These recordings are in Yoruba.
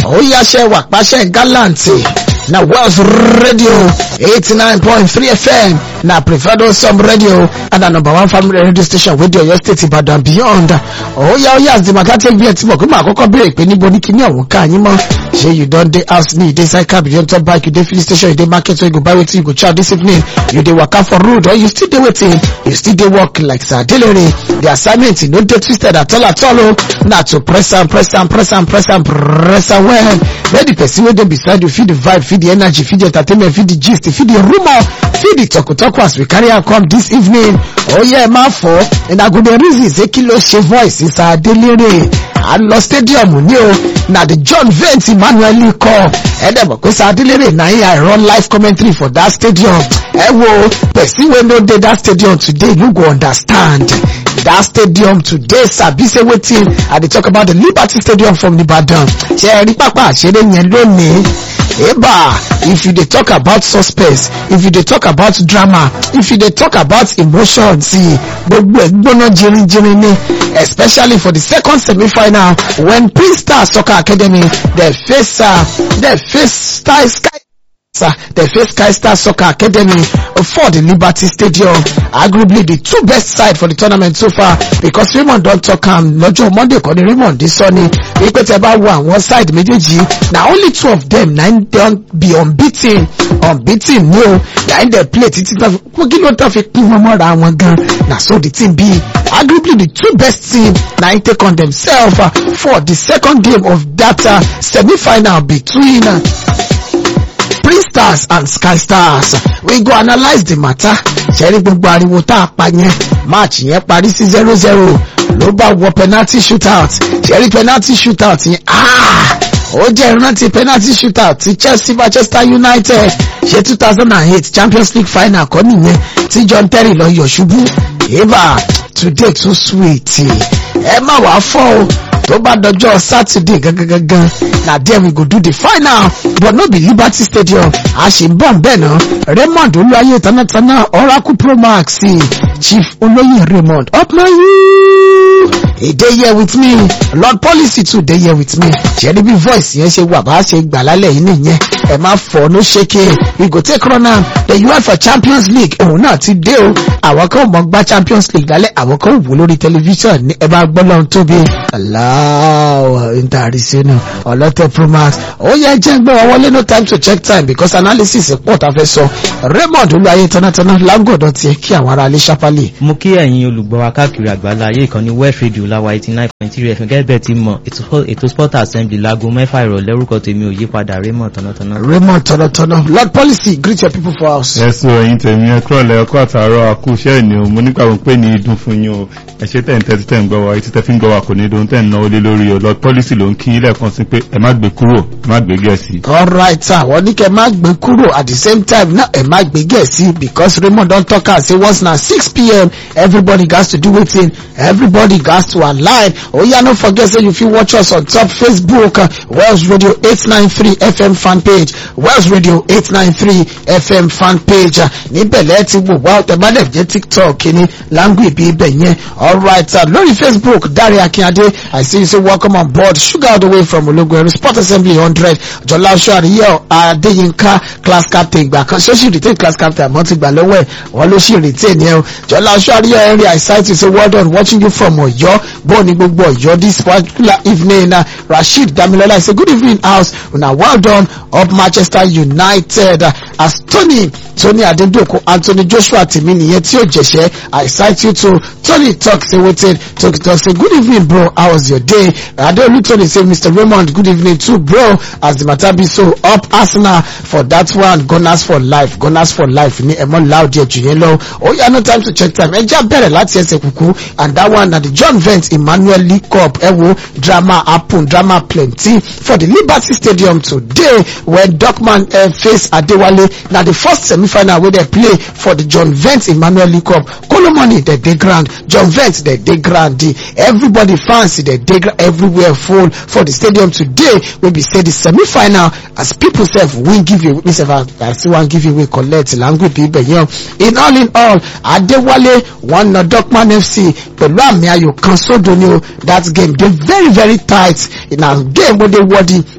ó yáṣẹ́ wà pàṣẹ gallant na Wells Radio 89.3 FM na preferred some radio and na number one family radio station wey dey Oyo State Ibadan beyond. Ó yá ó yá as the matter take be ẹ̀ tí mo kí mo àkọ́kọ́ béèrè pé níbo ní kíní ọ̀hún ká yín mọ́. Ṣé you don dey house ni you dey side cab you dey top bike you dey filling station you dey market where you go buy wetin you go chow this evening you dey waka for road or you still dey wetin you still dey work like Sir Adelere. The assignment no dey twisted at all at all o na to press am press am press am press am press am well. Let the person wey dey beside you feel the vibe feel the energy feel the entertainment feel the gist feel the rumour feel the talk as we carry am come this evening. Ó yẹ ẹ máa fọ́ una go dey reason say kí ló ṣe voice Sir Adelere à ń lọ stadium ní o na the John Vent Emmanuel kọ ẹ dẹ̀ mọ̀ pé Sir Adelere na him I run live commentary for that stadium ẹ wo person wey no dey that stadium today you go understand that stadium today sabi say wetin I dey talk about the Liberty Stadium from Ibadan ṣe ẹ rí pápá àṣeré yẹn lónìí eba if you dey talk about suspense if you dey talk about drama if you dey talk about emotion see gbogbo ẹ gbóná jirinjirin ni especially for the second semi-final when Prince Star Soccer Academy dey face uh, dey face Sky Sky they face Sky Star Soccer Academy for the Liberty Stadium. Arguably the two best side for the tournament so far because Raymond don talk am lọ́jọ́ Monday kọ́ni Raymond dey sọ ni wípé tẹ bá wo àwọn side méjèèjì na only two of them na im don be unbeaten unbeaten ni o na im dey play títí tán fi kí ló tán fi pín wọn mọ́ra wọn gan na so the team be arguably the two best team na im take on themselves uh, for the second game of that uh, semi-final between. Uh, Prince Stars and Sky Stars we go analyse the matter ṣẹ́rí gbogbo ariwo tá a pa yẹn match yẹn parí sí zero zero ló bá wọ penalty shootout ṣẹ́rí penalty shootout yẹn ó jẹ́ ìrántí penalty shootout ti Chelsea Manchester United ṣe two thousand and eight Champions League final kọ́ nìyẹn tí John Terry lọ yọ̀ ṣubú eva today too sweet ẹ má wàá fọ́ o tó bá dọjọ́ Saturday gangan na there we go do the final but no be Liberty Stadium a ṣì ń bọ̀ bẹ́ẹ̀ náà Raymond olúwayé tanátaná Oracle Pro Max Chief olóyè Raymond upna you e dey here with me Lord Policy too dey here with me ṣẹ́ni bí voice yẹn ṣe wà bá ṣe gbà lálẹ́ yìí nìyẹn ẹ má fọ no ṣeke we go take run am the UEFA Champions League òun náà ti dé o àwọn kan mọ̀ gbá Champions League lálẹ́ àwọn kan wò lórí tẹlifíṣàn ní ẹ bá gbọ́ lọ́run tóbi aláwọ̀ intarisenu ọlọ́tẹ̀ promax ó yẹ jẹ́ gbọ́ wọn wọlé no time to check time because analysis pọ̀ tá a fẹ́ sọ Raymond olúwayé tanátaná lágọ̀dọ̀ tiẹ̀ kí àwọn ará ilé ṣápálì. mo kí ẹ̀yin olùgbọ́ wa káàkiri àgbáńlá ayé ìkànnì West Radio láwa eighty nine point three fm gẹ́gẹ́ bẹ́ẹ̀ ti mọ̀ ètò sport assembly láago mẹ́fà ìrọ̀lẹ́ orúkọ tèmi ò yípadà Raymond tanátaná. Raymond tanátaná Lord Policy greet your people for house. ẹ̀sùn ẹ̀yin tèmi ẹ kúrọ̀lẹ́ ọkọ̀ àtàrọ̀ àkúṣẹ́ ìní o mo nígbà wọn pé ní idun fún yín o ẹ ṣe tẹ̀ ń tẹ́tí tẹ̀ ń gbọ́ wa etí tẹ́ fi ń gbọ́ wa kò ní dun tẹ̀ ń náwó lé lórí o Lord Policy ló ń kí ilé ẹ̀kan sí pé ẹ má gbé kúrò ẹ má gbé gẹ̀ẹ́sì. alright sir wọ́n ní kẹ́ má gbé kúrò at the same time náà ẹ má gbé gẹ̀ẹ́sì because Raymond don talk am say once na six pm everybody gats to do wetin everybody gats to align oya no forget say you fit watch us on top Facebook uh, Wells Radio eight nine three FM fan page Wells Radio eight nine three FM fan page níbẹ̀ lẹ́ẹ̀ ti wò wá ọ̀tẹ̀ bá dẹ̀ jẹ́ TikTok ní langu ibi ibẹ̀ yẹn alright sir lórí Facebook Dare Akinade I see you say welcome on board sugar all the way from Ológunẹrú sport assembly hundred Jọlá Oṣù Àríyá Adéyínká class captain ìgbà kan ṣé ó sì retain class captain àmọ́ ti gbà lọ́wọ́ ẹ̀ wọ́n ló sì retain yẹn o Jọlá Oṣù Àríyá Henry I cite you say well done watching you from Ọ̀yọ́ bọ́ọ̀ ní gbogbo Ọ̀yọ́ this particular evening na Rasheed Damilola I say good evening house una well done up Manchester United uh, as Tony Tony Adedoko Anthony Joshua tèmi nìyẹn tí ó jẹ̀ṣẹ́ I cite you to Tony talk say wetin talk talk say good evening bro how was your day Adeolu Tony say Mr Raymond good evening too bro as the matter be so up Arsenal for that one gunners for life gunners for life ní ẹ̀mọ́ láòdì ẹ̀jù yẹn lọ ó yá no time to check time ẹ já bẹ̀rẹ̀ láti ẹsẹ̀ kúkú and that one na the John Vent Emmanuel League Cup ẹ wo drama happen drama plenty for the Liberty Stadium today when Dortmund uh, face Adewale na the first semi-final wey dey play for the John Vent Emmanuel League Cup Kolomoni dey dey ground John Vent dey dey ground everybody fans dey dey everywhere full for the stadium today wey be say the semi-final as people sef win give away me sef I still wan give away collect language ibẹ̀ yẹn in all in all Adewale wọn na Dortmund FC pẹ̀lú àmì ayò kan sódò ni o that game dey very very tight na game wey dey worthy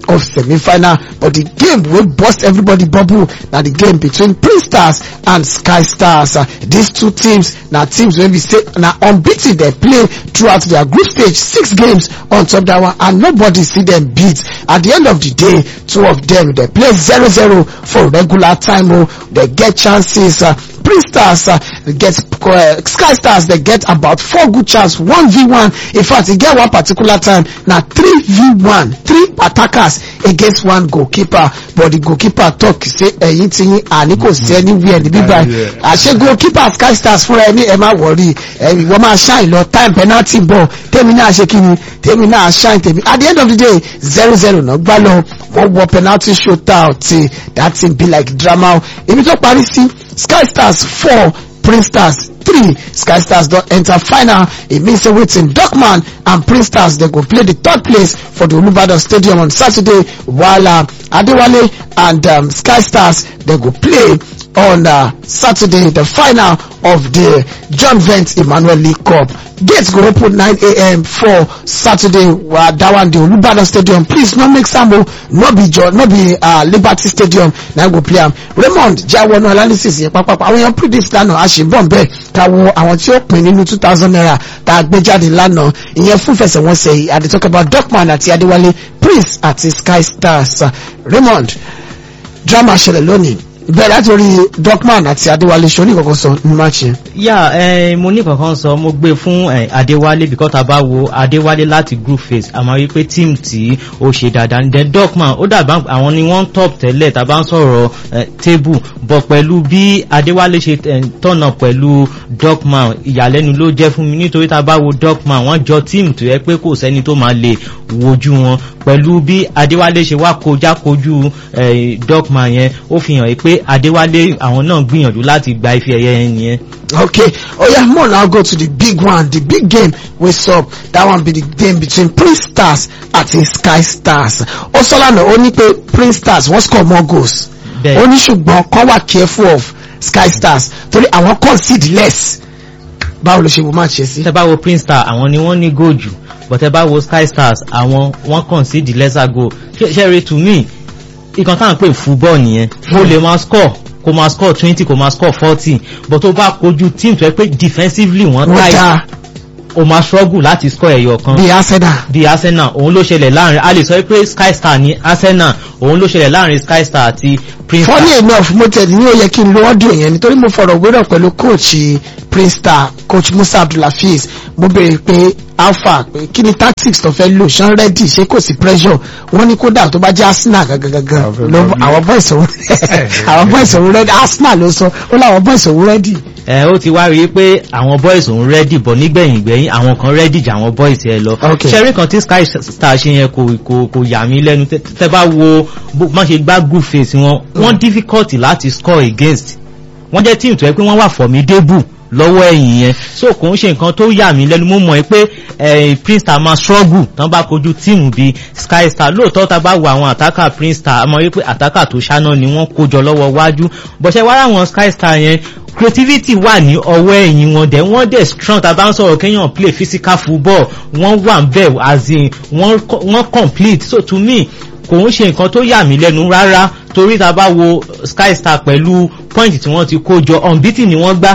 of semi-final but the game wey burst everybody bubble na the game between Prince Stars and Sky Stars uh, these two teams na teams wey be say na unbeaten dey play throughout their group stage six games on top that one and nobody see them beat at the end of the day two of them dey play zero zero for regular time o dey get chances uh, Prince Stars uh, get uh, Sky Stars dey get about four good chance one v one in fact e get one particular time na three v one three attackers against one goalkeeper but the goalkeeper talk say ẹ̀yin ti yín àní kò sí anywhere níbí báyìí àṣẹ goalkeeper Sky Stars fúnra ẹni ẹ má wọrí ẹ̀yin wọ́n máa ṣáìn lọ time penalty ball tèmi náà ṣe kí ni tèmi náà ṣáìn tèmi at the end of the day zero zero náà gbá lọ wọ́n wọ penalty shootout that thing be like drama ibi tó parí sí Sky Stars four Prince Stars three Sky Stars don enter final e mean say wetin Dortmund and Prince Stars dey go play the third place for the Olubadan Stadium on Saturday while uh, Adewale and um, Sky Stars dey go play on uh, Saturday the final of the John Vent Emmanuel League Cup gates go open 9 a.m. for Saturday uh, that one the Olubadan Stadium please no make sambo no be John no be uh, Liberty Stadium na go play am Raymond jawonu analysis yẹn pápápá àwọn èèyàn predict lánàá àṣìbọ̀n bẹ́ẹ̀ ká wo àwọn tí ó pín nínú two thousand naira tá a gbé jáde lánàá ìyẹn fún fẹsẹ̀wọnsẹ̀ yìí I dey talk about Dortmund àti Adéwálé Prince àti Sky Stars uh, Raymond drama ṣẹlẹ̀ lónìí bẹ́ẹ̀ látòrí Dortmund àti Adéwálé ṣorí kankan sọ ní match yẹn. yà ẹ mo ní kankan sọ mo gbé fún ẹ Adéwálé because tá a bá wo Adéwálé láti group phase àmọ́ rí pé team tí ó ṣe dáadáa ní then Dortmund ó dàbá àwọn ni wọ́n top tẹ́lẹ̀ tá a bá ń sọ̀rọ̀ ẹ table but pẹ̀lú bí Adéwálé ṣe ẹ tọ̀nà pẹ̀lú Dortmund ìyàlẹ́nu ló jẹ́ fún mi nítorí tá a bá wo Dortmund wọ́n jọ team tó yẹ pé kò sẹ́ni tó máa lè wojú wọn pẹ̀lú bí Adéwálé ṣe wá kọjá kojú ẹ Dortmund yẹn ó fi hàn pé Adéwálé àwọn náà gbìyànjú láti gba ife ẹ̀yẹ yẹn nìyẹn. Okay, oh yeah, more now go to the big one, the big game we saw. That one be the game between Prince Stars àti Sky Stars. Ó sọ lánàá ó ní pé Prince Stars wọ́n score more goals. Bẹ́ẹ̀. Ó ní ṣùgbọ́n kán wà careful of Sky Stars torí àwọn concede less. Báwo ló ṣe wo match yẹn sí? tẹ bá wo Prince Star àwọn ni wọ́n ní goal jù but tẹ bá wo Sky Stars àwọn wọ́n concede lesser goal ṣe ṣe rí to me ìkan táwọn pè football nìyẹn ó lè máa score kó máa score twenty kó máa score forty but tó bá kojú team tó yẹ pé defensively wọ́n Wọ́n tight dá o máa struggle láti score ẹyọ kan bí Arsenal. di Arsenal òun ló ṣẹlẹ̀ láàrin a lè sọ pé Sky Star ní Arsenal òun ló ṣẹlẹ̀ láàrin Sky Star àti Prince Star. funny enough mo tẹ̀lé ní ó yẹ kí n lo audio yẹn nítorí mo fọ̀rọ̀ wérọ̀ pẹ̀lú coach Prince Star coach Musa Abdulhafiz mo béèrè pé alpha pé kí ni tactics tó fẹ́ lò ṣán ready ṣé kò sí pressure wọ́n ní kódà tó bá jẹ́ Arsenal gangan Àwọn ló fẹ́ àwọn boys òun àwọn boys òun ready Arsenal ló sọ ó láwọn boys òun ready. ẹ ó ti wá rí i pé àwọn boys òun rẹ́dì bọ̀ nígbẹ̀yìn gbẹ̀yìn àwọn kan rẹ́dì jà àwọn boys yẹn lọ. Okay. ṣẹ́rí kan tí Sky Star ṣe yẹn kò kò kò yà mí lẹ́nu tẹ́ tẹ́ bá wo bó má ṣe gbá group phase wọn wọ́n difficult láti score against wọ́n jẹ́ team tó yẹ pé wọ́n wà formidable lọ́wọ́ ẹ̀yìn yẹn so kò ń ṣe nǹkan tó yà mí lẹ́nu mo mọ̀ pé eh, Prince Star máa struggle tán bá kojú tíìmù bíi Sky Star lóòótọ́ tá a bá wo àwọn àtàkà Prince Star a mọ̀ wípé àtàkà tó ṣáná ni wọ́n kójọ lọ́wọ́ wájú bọ̀ṣẹ́ wá láwọn Sky Star yẹn creativity wà ní ọwọ́ ẹ̀yìn wọn dẹ̀ wọ́n dẹ̀ strong tá a bá ń sọ̀rọ̀ kéèyàn play physical football wọ́n wà ń bẹ̀ as in wọ́n co- wọ́n complete so to me kò ń ṣe nǹkan tó yà mí lẹ́nu rárá torí tá a bá wo Sky Star pẹ̀lú point tí wọ́n ti kó jọ unbeaten ni wọ́n gbá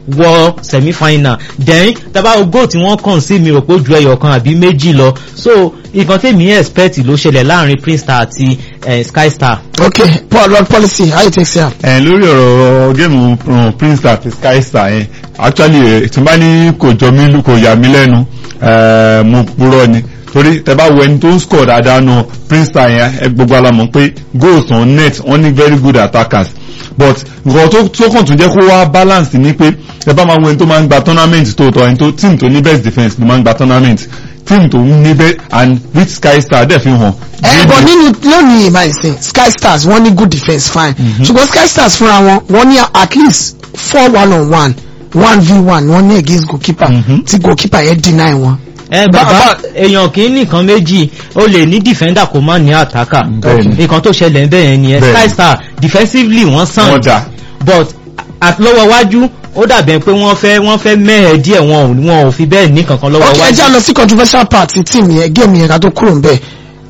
wọ semi-final then taba goal tí wọ́n kàn sí mi rò pé ó ju ẹyọ kan àbí méjì lọ so nǹkan tèmi expect ló ṣẹlẹ̀ láàrin Prince Star àti eh, Sky Star. okay paul lord policy how you take say am. ẹ̀ lórí ọ̀rọ̀ géèmù um, Prince Star àti Sky Star yẹn actually eh, tí n bá ní kò jọ mí lú- kò yà mí lẹ́nu eh, mo purọ́ ni torí tẹ bá wo ẹni tó ń score dáadáa nù Prince Star yẹn ẹ gbogbo alamọ̀ pé goals on net wọ́n ní very good attackers but nǹkan tó tó kàn tún jẹ́ kó wá balance ni pé ẹ bá máa wo ẹni tó máa ń gba tournament tó tọ́ ẹni tó team tó ní best defence ló máa ń gba tournament team tó ní best and which Sky Star dẹ̀ fi hàn. ẹ bọ nínú lónìí ìmọ̀ ìsìn Sky Stars wọ́n ní good defence fine ṣùgbọ́n Sky Stars fúnra wọn wọ́n ní at least four one on one one v one wọ́n ní against goalkeeper Mhm. tí goalkeeper yẹn deny wọn. ẹ Ba- bàbá ba- èèyàn kì í nìkan méjì ó lè ní defender kó má ní attacker Bẹ́ẹ̀ni. nǹkan tó ṣẹlẹ̀ ń bẹ̀yẹn nìyẹn Bẹ́ẹ̀ni. Sky Star defensively wọ́n wọ́n sàn dà but at lọ́wọ́ wájú ó dàbẹ̀ pé wọ́n fẹ́ wọ́n fẹ́ mẹ́hẹ̀ díẹ̀ wọn ò wọn ò fi bẹ́ẹ̀ ní kankan lọ́wọ́ ok ẹ wájú. jẹ́ lọ sí controversial part ti team yẹn game yẹn ká tó kúrò ń bẹ̀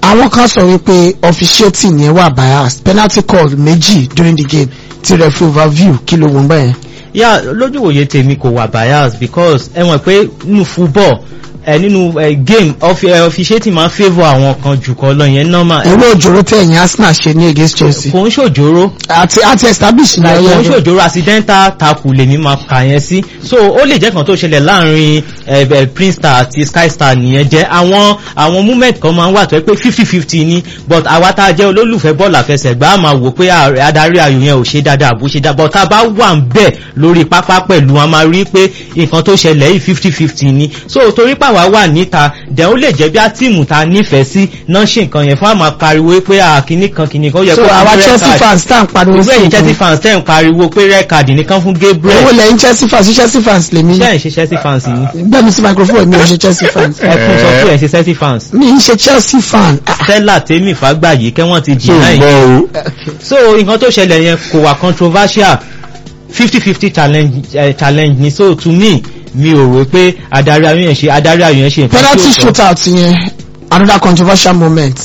àwọn kan sọ wípé officiating yẹn wà biased penalty call méjì during the game ti referee overview kí ló wọ́n bẹ́ẹ̀. yà lójúwòye tèmi kò wà bias because ẹ mọ̀ pé nínú football ẹ nínú ẹ game offi- ẹ, officiating máa ń favour àwọn kan jù kọ lọ yẹn normal ẹ, owó òjòrò tẹ ẹ̀yìn arsenal ṣe ní against chelsea kò ń ṣòjóró àti àti establish ní like kò ń ọyẹ ṣòjóró accidental tackle lèmi máa kà yẹn sí so ó lè jẹ́ kan tó ṣẹlẹ̀ láàrin ẹ, ẹ, prince star àti sky star nìyẹn jẹ́ àwọn àwọn movement kan máa ń wà tó yẹ pé fifty fifty ni but àwa tá a jẹ́ olólùfẹ́ bọ́ọ̀lù àfẹsẹ̀gbá á máa wò pé ààrẹ- adarí ayò yẹn ò ṣe dáadáa àbó ṣe dáadáa but tá a bá wà ń bẹ̀ lórí pápá pẹ̀lú wọn a máa rí pé nǹkan tó ṣẹlẹ̀ yìí fifty fifty ni so torí pàwá wà níta dẹ̀ ó lè jẹ́ bí a tíìmù ta nífẹ̀ẹ́ sí náà ṣe nǹkan yẹn fún àmà pariwo pé à kíní kan kíní kan ó yẹ so kó fún àwa red chelsea card. fans tá à ń pariwo ìwé sí ẹ̀yìn chelsea nǹkan fans tẹ̀ ń pariwo pé red card nìkan fún gabriel owó lẹ́yìn chelsea fans sí chelsea fans lèmi ṣé ẹ̀ ń ṣe chelsea fans yìí gbẹ́mi sí microphone mi ò ṣe chelsea fans ẹ fún sọ pé ẹ̀ ṣe chelsea fans mi ń ṣe chelsea fan Ah, stella tèmi fàgbàyí kẹ́wọ́n ti so deny gbọ́ o okay. so nǹkan tó ṣẹlẹ̀ yẹn kò wà controversial fifty fifty challenge uh, challenge ni so to me mi ò rò pé adarí ayò yẹn ṣe adarí ayò yẹn ṣe nǹkan penalty tí ó tọ́. shootout yẹn another controversial moment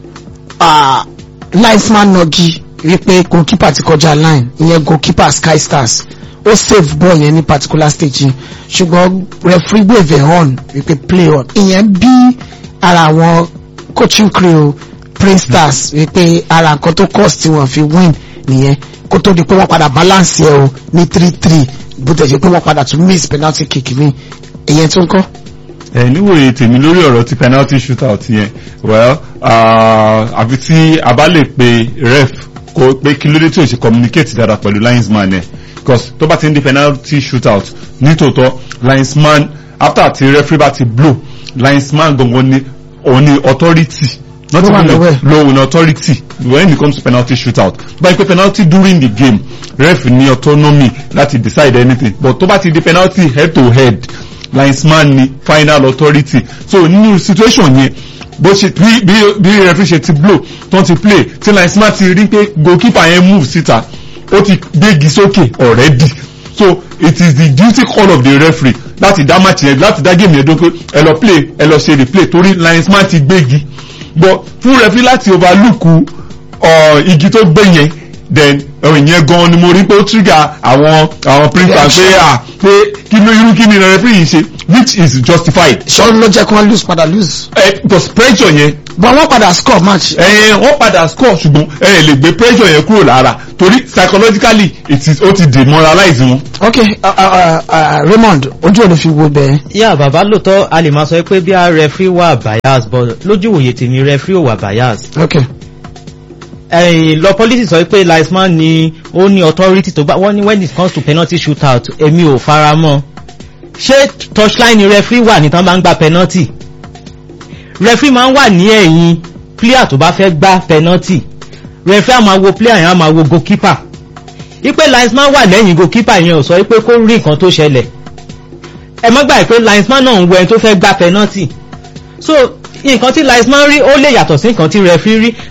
uh, linesman nogi wípé goalkeeper ti kọjá line ìyẹn goalkeeper sky stars ó save ball yẹn ní particular stage yẹn ṣùgbọ́n referee gbèvè hàn wípé play on ìyẹn bí ara àwọn coaching crew prince stars wípé ara nǹkan tó cost tí wọ́n fi win nìyẹn kó tó di pé wọ́n padà balance yẹ o ní three three bó tẹ̀ ṣe pé wọ́n padà tún miss penalty kick mi ìyẹn tó ń kọ́. ẹ níwòye tèmi lórí ọ̀rọ̀ ti penalty shootout yẹn well ah, àfi tí a bá lè pe ref kó pé kí ló dé tí ò ṣe communicate dáadáa pẹ̀lú linesman ẹ̀ because tó bá ti ń di penalty shootout nítòótọ́ linesman after ti referee bá ti blow linesman gangan ni òun ni authority not Ló wà even lọ́wọ́ ẹ̀. low in authority when it comes to penalty shootout báyìí pé penalty during the game ref ní autonomy láti decide anything but tó bá ti di penalty head to head linesman ni final authority so nínú situation yẹn bó ṣe bí bí bí referee ṣe ti blow tó ti play tí linesman ti rí pé goalkeeper yẹn move síta ó ti gbégi sókè already so it is the duty call of the referee láti dá match yẹn láti dá game yẹn dún pé ẹ lọ play ẹ lọ ṣe replay torí linesman ti gbégi but fún referee láti overlook uh, igi tó gbé yẹn then ẹ̀wọ̀n yẹn gan ni mo rí pé ó trigger àwọn àwọn printer pé à pé kí ló irú kí ni referee yìí ṣe which is justified. ṣọ́n ló jẹ́ kí wọ́n lose padà lose. ẹ because pressure yẹn but wọ́n padà score match. ẹ wọ́n padà score ṣùgbọ́n ẹ lè gbé pressure yẹn kúrò lára torí psychologically it is ó ti demoralize wọn. ok uh, uh, uh, raymond ojú ò lè fi wo bẹ́ẹ̀. yà bàbá lóòótọ́ a lè máa sọ pé bí a referee wà bias but lójú òye tèmi referee ò wà bias ok ẹ̀yìn lọ policy sọ pé linesman ni ó ní authority tó bá wọ́n ní when it comes to penalty shootout èmi ò fara mọ́ ṣé touchline referee wà ní tán bá ń gba penalty referee máa ń wà ní ẹ̀yìn player tó bá fẹ́ gbá penalty referee á máa wo player yẹn á máa wo goalkeeper ipe linesman wà lẹ́yìn goalkeeper yẹn ò sọ pé kó rí nǹkan tó ṣẹlẹ̀ ẹ má gbà pé linesman náà ń wo ẹni tó fẹ́ gbá penalty so nǹkan tí linesman rí ó lè yàtọ̀ sí nǹkan tí referee rí